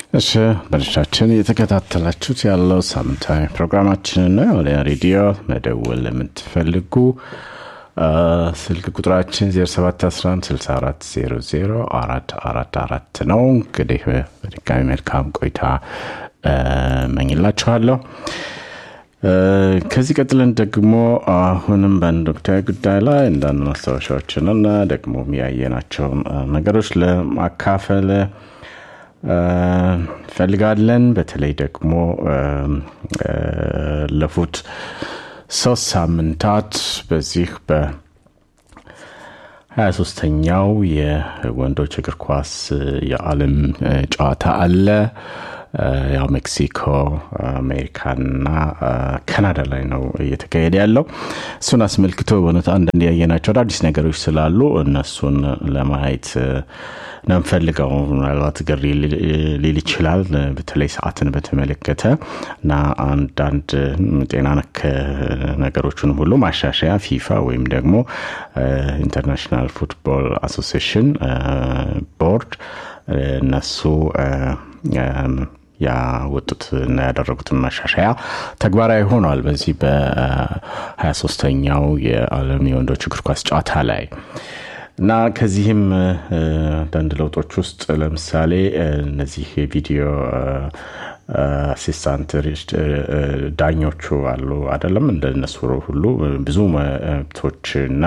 እሺ በልሻችን እየተከታተላችሁት ያለው ሳምንታዊ ፕሮግራማችንን ነው። ወደ ሬዲዮ መደወል የምትፈልጉ ስልክ ቁጥራችን 0711640444 ነው። እንግዲህ በድጋሚ መልካም ቆይታ መኝላችኋለሁ። ከዚህ ቀጥለን ደግሞ አሁንም በአንድ ወቅታዊ ጉዳይ ላይ አንዳንድ ማስታወሻዎችንና ደግሞ ያየናቸውን ነገሮች ለማካፈል ፈልጋለን። በተለይ ደግሞ ለፉት ሶስት ሳምንታት በዚህ በ 23ተኛው የወንዶች እግር ኳስ የዓለም ጨዋታ አለ። ያው ሜክሲኮ፣ አሜሪካና ካናዳ ላይ ነው እየተካሄደ ያለው። እሱን አስመልክቶ በእውነት አንዳንድ ያየናቸው አዳዲስ ነገሮች ስላሉ እነሱን ለማየት ነው የምፈልገው። ምናልባት ግር ሊል ይችላል፣ በተለይ ሰዓትን በተመለከተ እና አንዳንድ ጤና ነክ ነገሮችን ሁሉ ማሻሻያ ፊፋ ወይም ደግሞ ኢንተርናሽናል ፉትቦል አሶሲሽን ቦርድ እነሱ ያወጡት እና ያደረጉትን ማሻሻያ ተግባራዊ ሆኗል። በዚህ በ23ተኛው የዓለም የወንዶች እግር ኳስ ጨዋታ ላይ እና ከዚህም አንዳንድ ለውጦች ውስጥ ለምሳሌ እነዚህ የቪዲዮ አሲስታንት ዳኞቹ አሉ አይደለም እንደነሱ ሁሉ ብዙ መብቶች እና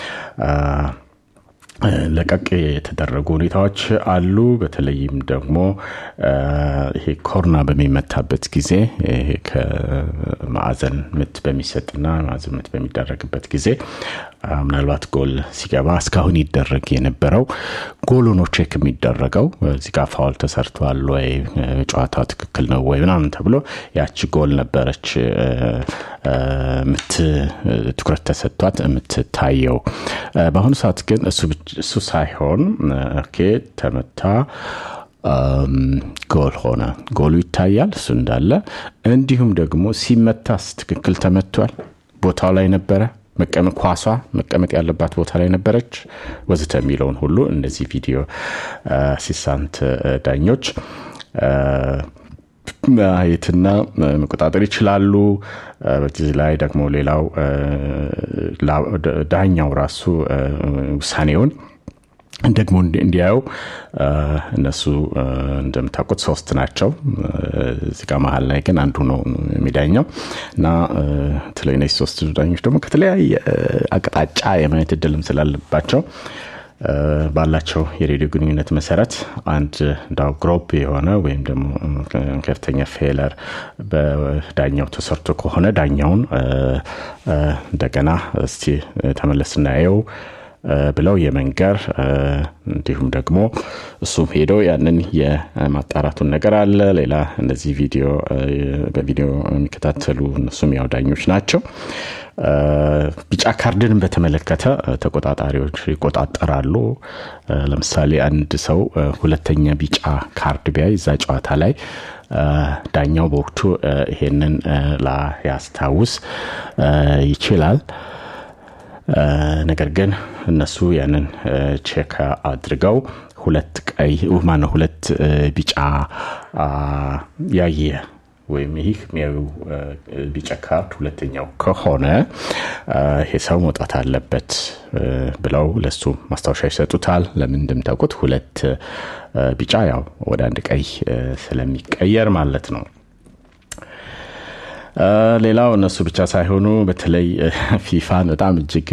ለቀቅ የተደረጉ ሁኔታዎች አሉ። በተለይም ደግሞ ይሄ ኮርና በሚመታበት ጊዜ ይሄ ከማዕዘን ምት በሚሰጥና ማዕዘን ምት በሚደረግበት ጊዜ ምናልባት ጎል ሲገባ እስካሁን ይደረግ የነበረው ጎሉ ነው ቼክ የሚደረገው እዚህ ጋር ፋውል ተሰርቷል ወይ ጨዋታው ትክክል ነው ወይ ምናምን ተብሎ ያቺ ጎል ነበረች ምት ትኩረት ተሰጥቷት የምትታየው። በአሁኑ ሰዓት ግን እሱ ሳይሆን ኦኬ ተመታ ጎል ሆነ፣ ጎሉ ይታያል እሱ እንዳለ። እንዲሁም ደግሞ ሲመታስ ትክክል ተመቷል፣ ቦታው ላይ ነበረ መቀመጥ ኳሷ መቀመጥ ያለባት ቦታ ላይ ነበረች ወዘተ የሚለውን ሁሉ እነዚህ ቪዲዮ አሲስታንት ዳኞች ማየትና መቆጣጠር ይችላሉ። በዚህ ላይ ደግሞ ሌላው ዳኛው ራሱ ውሳኔውን ደግሞ እንዲያየው እነሱ እንደምታውቁት ሶስት ናቸው። እዚህ ጋር መሀል ላይ ግን አንዱ ነው የሚዳኘው እና በተለይ እነዚህ ሶስት ዳኞች ደግሞ ከተለያየ አቅጣጫ የማየት እድልም ስላለባቸው ባላቸው የሬዲዮ ግንኙነት መሰረት አንድ እንዳው ግሮፕ የሆነ ወይም ደግሞ ከፍተኛ ፌለር በዳኛው ተሰርቶ ከሆነ ዳኛውን እንደገና እስቲ ተመለስ እናየው ብለው የመንገር እንዲሁም ደግሞ እሱም ሄዶ ያንን የማጣራቱን ነገር አለ። ሌላ እነዚህ ቪዲዮ በቪዲዮ የሚከታተሉ እነሱም ያው ዳኞች ናቸው። ቢጫ ካርድን በተመለከተ ተቆጣጣሪዎች ይቆጣጠራሉ። ለምሳሌ አንድ ሰው ሁለተኛ ቢጫ ካርድ ቢያይ እዛ ጨዋታ ላይ ዳኛው በወቅቱ ይሄንን ላያስታውስ ይችላል። ነገር ግን እነሱ ያንን ቼክ አድርገው ሁለት ቀይ ማነው ሁለት ቢጫ ያየ ወይም ይህ የሚያዩ ቢጫ ካርድ ሁለተኛው ከሆነ ይሄ ሰው መውጣት አለበት ብለው ለሱ ማስታወሻ ይሰጡታል። ለምን እንደምታውቁት ሁለት ቢጫ ያው ወደ አንድ ቀይ ስለሚቀየር ማለት ነው። ሌላው እነሱ ብቻ ሳይሆኑ በተለይ ፊፋን በጣም እጅግ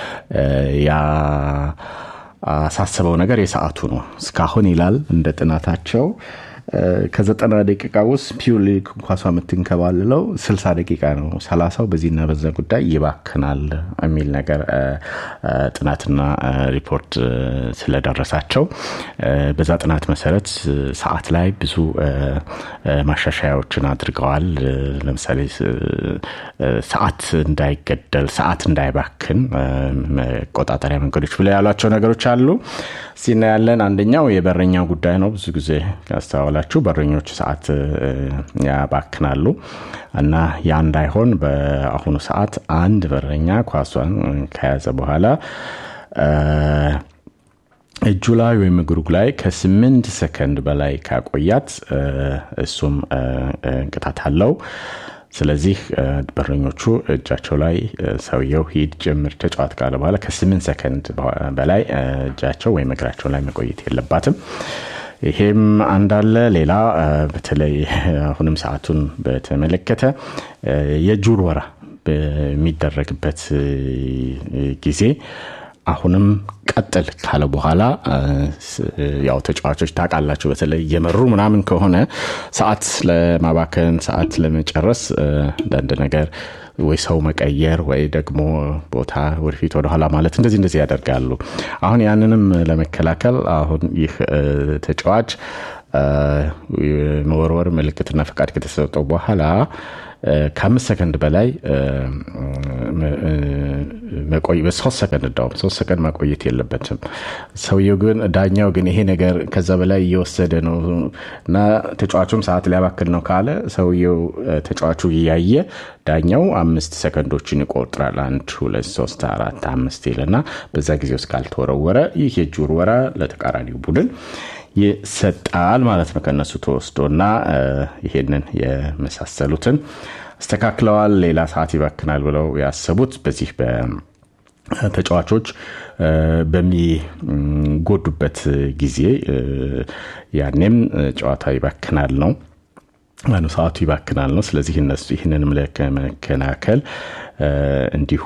ያሳሰበው ነገር የሰዓቱ ነው። እስካሁን ይላል እንደ ጥናታቸው ከዘጠና ደቂቃ ውስጥ ፒውርሊ ኳሷ የምትንከባልለው ስልሳ ደቂቃ ነው። ሰላሳው በዚህና በዛ ጉዳይ ይባክናል የሚል ነገር ጥናትና ሪፖርት ስለደረሳቸው በዛ ጥናት መሰረት ሰዓት ላይ ብዙ ማሻሻያዎችን አድርገዋል። ለምሳሌ ሰዓት እንዳይገደል፣ ሰዓት እንዳይባክን መቆጣጠሪያ መንገዶች ብለው ያሏቸው ነገሮች አሉ። ሲና ያለን አንደኛው የበረኛው ጉዳይ ነው። ብዙ ጊዜ ያስተዋላችሁ በረኞች ሰዓት ያባክናሉ እና ያ እንዳይሆን በአሁኑ ሰዓት አንድ በረኛ ኳሷን ከያዘ በኋላ እጁ ላይ ወይም እግሩ ላይ ከስምንት ሰከንድ በላይ ካቆያት እሱም ቅጣት አለው። ስለዚህ በረኞቹ እጃቸው ላይ ሰውየው ሂድ ጀምር ተጫዋት ካለ በኋላ ከስምንት ሰከንድ በላይ እጃቸው ወይም እግራቸው ላይ መቆየት የለባትም። ይሄም አንዳለ ሌላ በተለይ አሁንም ሰዓቱን በተመለከተ የእጅ ውርወራ በሚደረግበት ጊዜ አሁንም ቀጥል ካለ በኋላ ያው ተጫዋቾች ታውቃላችሁ፣ በተለይ እየመሩ ምናምን ከሆነ ሰዓት ለማባከን ሰዓት ለመጨረስ አንዳንድ ነገር ወይ ሰው መቀየር ወይ ደግሞ ቦታ ወደፊት ወደኋላ ማለት እንደዚህ እንደዚህ ያደርጋሉ። አሁን ያንንም ለመከላከል አሁን ይህ ተጫዋች መወርወር ምልክትና ፈቃድ ከተሰጠው በኋላ ከአምስት ሰከንድ በላይ መቆየት ሶስት ሰከንድ እንዳውም ሶስት ሰከንድ ማቆየት የለበትም። ሰውየው ግን ዳኛው ግን ይሄ ነገር ከዛ በላይ እየወሰደ ነው እና ተጫዋቹም ሰዓት ሊያባክል ነው ካለ ሰውየው ተጫዋቹ እያየ ዳኛው አምስት ሰከንዶችን ይቆጥራል። አንድ ሁለት ሶስት አራት አምስት ይልና በዛ ጊዜ ውስጥ ካልተወረወረ ይህ የእጅ ውርወራ ለተቃራኒው ቡድን ይሰጣል ማለት ነው ከነሱ ተወስዶ እና ይሄንን የመሳሰሉትን አስተካክለዋል። ሌላ ሰዓት ይባክናል ብለው ያሰቡት በዚህ ተጫዋቾች በሚጎዱበት ጊዜ ያኔም ጨዋታ ይባክናል ነው ማኑ ሰዓቱ ይባክናል ነው። ስለዚህ እነሱ ይህንንም ለመከላከል እንዲሁ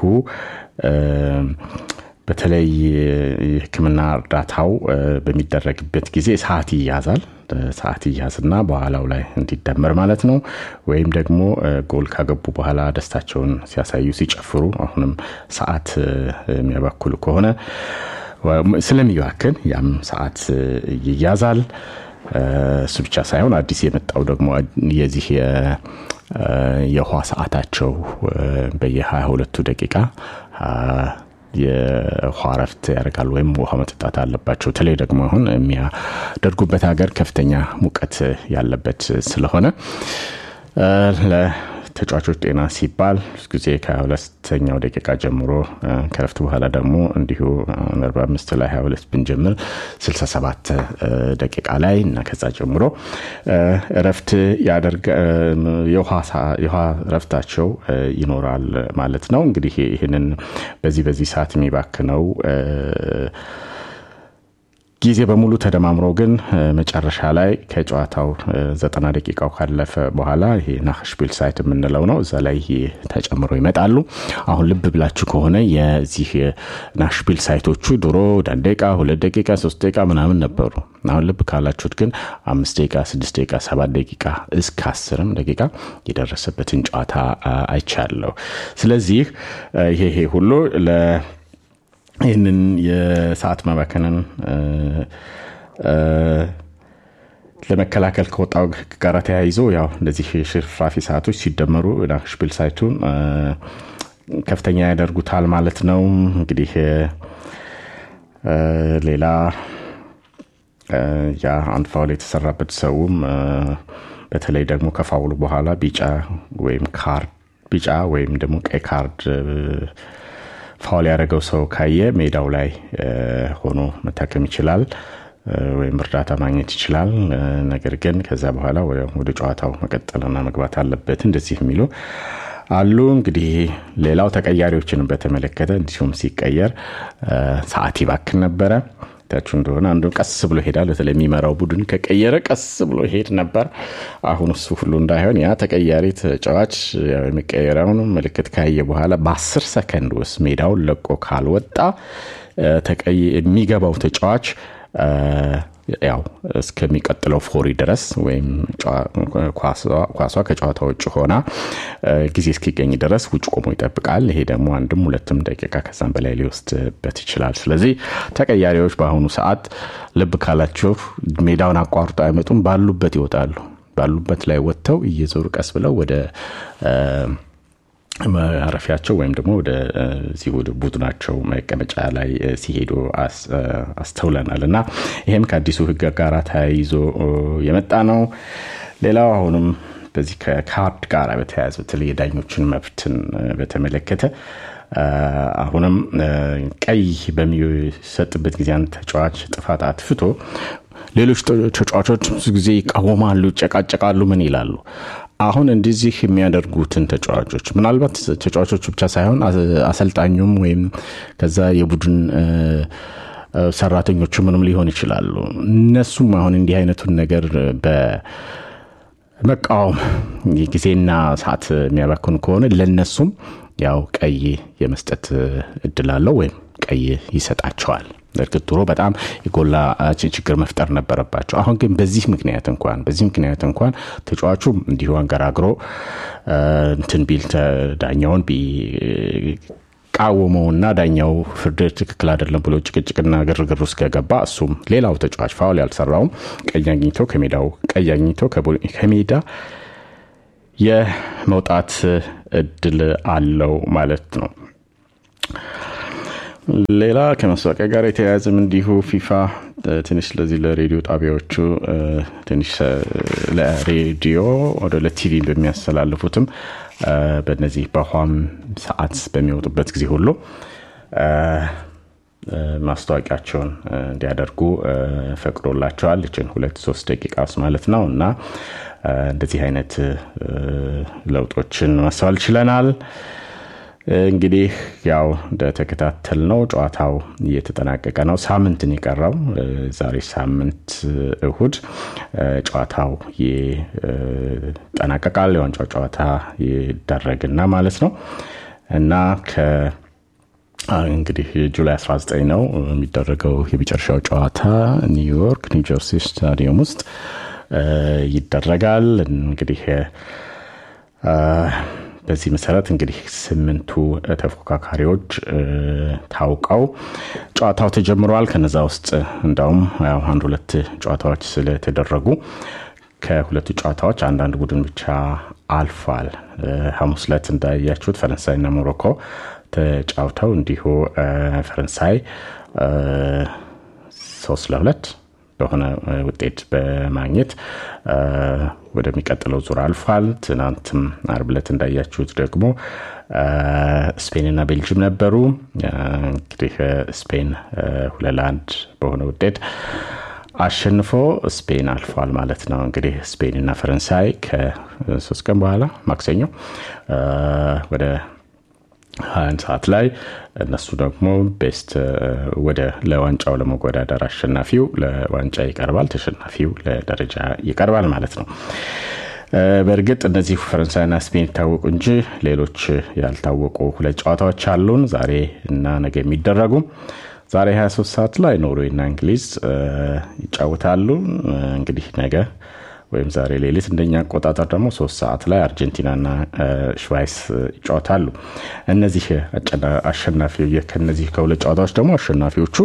በተለይ የሕክምና እርዳታው በሚደረግበት ጊዜ ሰዓት ይያዛል። ሰዓት ይያዝና በኋላው ላይ እንዲደመር ማለት ነው። ወይም ደግሞ ጎል ካገቡ በኋላ ደስታቸውን ሲያሳዩ ሲጨፍሩ፣ አሁንም ሰዓት የሚያባክሉ ከሆነ ስለሚባክን ያም ሰዓት ይያዛል። እሱ ብቻ ሳይሆን አዲስ የመጣው ደግሞ የዚህ የውሃ ሰዓታቸው በየ22 ሁለቱ ደቂቃ የውሃ ረፍት ያደርጋሉ ወይም ውሃ መጠጣት አለባቸው። በተለይ ደግሞ አሁን የሚያደርጉበት ሀገር ከፍተኛ ሙቀት ያለበት ስለሆነ ተጫዋቾች ጤና ሲባል ጊዜ ከሁለተኛው ደቂቃ ጀምሮ ከረፍት በኋላ ደግሞ እንዲሁ 45 ላይ 22 ብንጀምር 67 ደቂቃ ላይ እና ከዛ ጀምሮ ረፍት የውሃ ረፍታቸው ይኖራል ማለት ነው። እንግዲህ ይህንን በዚህ በዚህ ሰዓት የሚባክነው ጊዜ በሙሉ ተደማምሮ ግን መጨረሻ ላይ ከጨዋታው ዘጠና ደቂቃው ካለፈ በኋላ ይሄ ናሽፒል ሳይት የምንለው ነው። እዛ ላይ ተጨምሮ ይመጣሉ። አሁን ልብ ብላችሁ ከሆነ የዚህ ናሽፒል ሳይቶቹ ድሮ አንድ ደቂቃ፣ ሁለት ደቂቃ፣ ሶስት ደቂቃ ምናምን ነበሩ። አሁን ልብ ካላችሁት ግን አምስት ደቂቃ፣ ስድስት ደቂቃ፣ ሰባት ደቂቃ እስከ አስርም ደቂቃ የደረሰበትን ጨዋታ አይቻለሁ። ስለዚህ ይሄ ይሄ ሁሉ ይህንን የሰዓት ማባከንን ለመከላከል ከወጣው ሕግ ጋር ተያይዞ ያው እንደዚህ ሽርፍራፊ ሰዓቶች ሲደመሩ ናሽፒል ሳይቱን ከፍተኛ ያደርጉታል ማለት ነው። እንግዲህ ሌላ ያ አንድ ፋውል የተሰራበት ሰውም በተለይ ደግሞ ከፋውሉ በኋላ ቢጫ ወይም ካርድ ቢጫ ወይም ደግሞ ቀይ ካርድ ፋውል ያደረገው ሰው ካየ ሜዳው ላይ ሆኖ መታከም ይችላል ወይም እርዳታ ማግኘት ይችላል። ነገር ግን ከዛ በኋላ ወደ ጨዋታው መቀጠልና መግባት አለበት እንደዚህ የሚሉ አሉ። እንግዲህ ሌላው ተቀያሪዎችን በተመለከተ እንዲሁም ሲቀየር ሰዓት ይባክን ነበረ። ታችሁ እንደሆነ አንዱ ቀስ ብሎ ይሄዳል። በተለይ የሚመራው ቡድን ከቀየረ ቀስ ብሎ ይሄድ ነበር። አሁን እሱ ሁሉ እንዳይሆን ያ ተቀያሪ ተጫዋች የሚቀየረውን ምልክት ካየ በኋላ በአስር ሰከንድ ውስጥ ሜዳውን ለቆ ካልወጣ የሚገባው ተጫዋች ያው እስከሚቀጥለው ፎሪ ድረስ ወይም ኳሷ ከጨዋታ ውጭ ሆና ጊዜ እስኪገኝ ድረስ ውጭ ቆሞ ይጠብቃል። ይሄ ደግሞ አንድም ሁለትም ደቂቃ ከዛም በላይ ሊወስድበት ይችላል። ስለዚህ ተቀያሪዎች በአሁኑ ሰዓት ልብ ካላችሁ ሜዳውን አቋርጦ አይመጡም፣ ባሉበት ይወጣሉ። ባሉበት ላይ ወጥተው እየዞሩ ቀስ ብለው ወደ ማረፊያቸው ወይም ደግሞ ወደዚህ ወደ ቡድናቸው መቀመጫ ላይ ሲሄዱ አስተውለናል እና ይህም ከአዲሱ ሕግ ጋር ተያይዞ የመጣ ነው። ሌላው አሁንም በዚህ ከካርድ ጋር በተያያዘ በተለይ የዳኞችን መብትን በተመለከተ አሁንም ቀይ በሚሰጥበት ጊዜ አንድ ተጫዋች ጥፋት አጥፍቶ ሌሎች ተጫዋቾች ብዙ ጊዜ ይቃወማሉ፣ ይጨቃጨቃሉ፣ ምን ይላሉ። አሁን እንደዚህ የሚያደርጉትን ተጫዋቾች ምናልባት ተጫዋቾቹ ብቻ ሳይሆን አሰልጣኙም ወይም ከዛ የቡድን ሰራተኞቹ ምንም ሊሆን ይችላሉ። እነሱም አሁን እንዲህ አይነቱን ነገር በመቃወም ጊዜና ሰዓት የሚያባክኑ ከሆነ ለነሱም ያው ቀይ የመስጠት እድል አለው ወይም ቀይ ይሰጣቸዋል። እርግጥ ድሮ በጣም የጎላ ችግር መፍጠር ነበረባቸው። አሁን ግን በዚህ ምክንያት እንኳን በዚህ ምክንያት እንኳን ተጫዋቹ እንዲሁ አንገራግሮ እንትን ቢል ዳኛውን ቢቃወመውና ዳኛው ፍርድ ትክክል አይደለም ብሎ ጭቅጭቅና ግርግር ውስጥ ከገባ እሱም ሌላው ተጫዋች ፋውል ያልሰራውም ቀይ አግኝቶ ከሜዳው ቀይ አግኝቶ ከሜዳ የመውጣት እድል አለው ማለት ነው። ሌላ ከማስታወቂያ ጋር የተያያዘም እንዲሁ ፊፋ ትንሽ ለዚህ ለሬዲዮ ጣቢያዎቹ ትንሽ ለሬዲዮ ወደ ለቲቪ በሚያስተላልፉትም በነዚህ በኋም ሰዓት በሚወጡበት ጊዜ ሁሉ ማስታወቂያቸውን እንዲያደርጉ ፈቅዶላቸዋል። ይችን ሁለት ሶስት ደቂቃ ውስጥ ማለት ነው እና እንደዚህ አይነት ለውጦችን ማስተዋል ችለናል። እንግዲህ ያው እንደተከታተል ነው ጨዋታው እየተጠናቀቀ ነው። ሳምንትን የቀረው ዛሬ ሳምንት እሁድ ጨዋታው ይጠናቀቃል። የዋንጫው ጨዋታ ይደረግና ማለት ነው እና ከ እንግዲህ ጁላይ 19 ነው የሚደረገው የመጨረሻው ጨዋታ ኒውዮርክ ኒውጀርሲ ስታዲየም ውስጥ ይደረጋል። እንግዲህ በዚህ መሰረት እንግዲህ ስምንቱ ተፎካካሪዎች ታውቀው ጨዋታው ተጀምረዋል። ከነዛ ውስጥ እንዳውም አንድ ሁለት ጨዋታዎች ስለተደረጉ ከሁለቱ ጨዋታዎች አንዳንድ ቡድን ብቻ አልፏል። ሐሙስ ዕለት እንዳያችሁት ፈረንሳይና ሞሮኮ ተጫውተው እንዲሁ ፈረንሳይ ሶስት ለሁለት በሆነ ውጤት በማግኘት ወደሚቀጥለው ዙር አልፏል። ትናንትም አርብ ዕለት እንዳያችሁት ደግሞ ስፔንና ቤልጅም ነበሩ። እንግዲህ ስፔን ሁለት ለአንድ በሆነ ውጤት አሸንፎ ስፔን አልፏል ማለት ነው። እንግዲህ ስፔንና ፈረንሳይ ከሶስት ቀን በኋላ ማክሰኞ ወደ ሀያን ሰዓት ላይ እነሱ ደግሞ ቤስት ወደ ለዋንጫው ለመወዳደር አሸናፊው ለዋንጫ ይቀርባል፣ ተሸናፊው ለደረጃ ይቀርባል ማለት ነው። በእርግጥ እነዚህ ፈረንሳይና ስፔን ይታወቁ እንጂ ሌሎች ያልታወቁ ሁለት ጨዋታዎች አሉን ዛሬ እና ነገ የሚደረጉ ዛሬ 23 ሰዓት ላይ ኖርዌይና እንግሊዝ ይጫወታሉ። እንግዲህ ነገ ወይም ዛሬ ሌሊት እንደኛ አቆጣጠር ደግሞ ሶስት ሰዓት ላይ አርጀንቲናና ሽቫይስ ይጫወታሉ። እነዚህ አሸናፊ ከነዚህ ከሁለት ጨዋታዎች ደግሞ አሸናፊዎቹ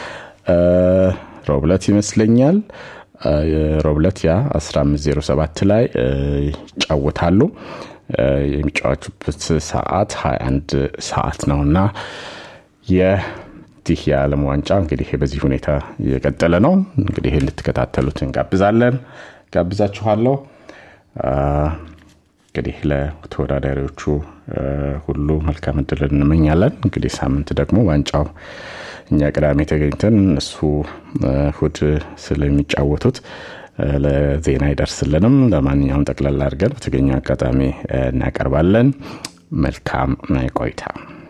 ሮብለት ይመስለኛል ሮብለት ያ 1507 ላይ ይጫወታሉ። የሚጫወቱበት ሰዓት 21 ሰዓት ነው እና የዚህ የዓለም ዋንጫ እንግዲህ በዚህ ሁኔታ እየቀጠለ ነው። እንግዲህ ልትከታተሉት እንጋብዛለን ጋብዛችኋለሁ። እንግዲህ ለተወዳዳሪዎቹ ሁሉ መልካም እድል እንመኛለን። እንግዲህ ሳምንት ደግሞ ዋንጫው እኛ ቅዳሜ ተገኝተን እሱ እሁድ ስለሚጫወቱት ለዜና አይደርስልንም። ለማንኛውም ጠቅላላ አድርገን በተገኘ አጋጣሚ እናቀርባለን። መልካም ቆይታ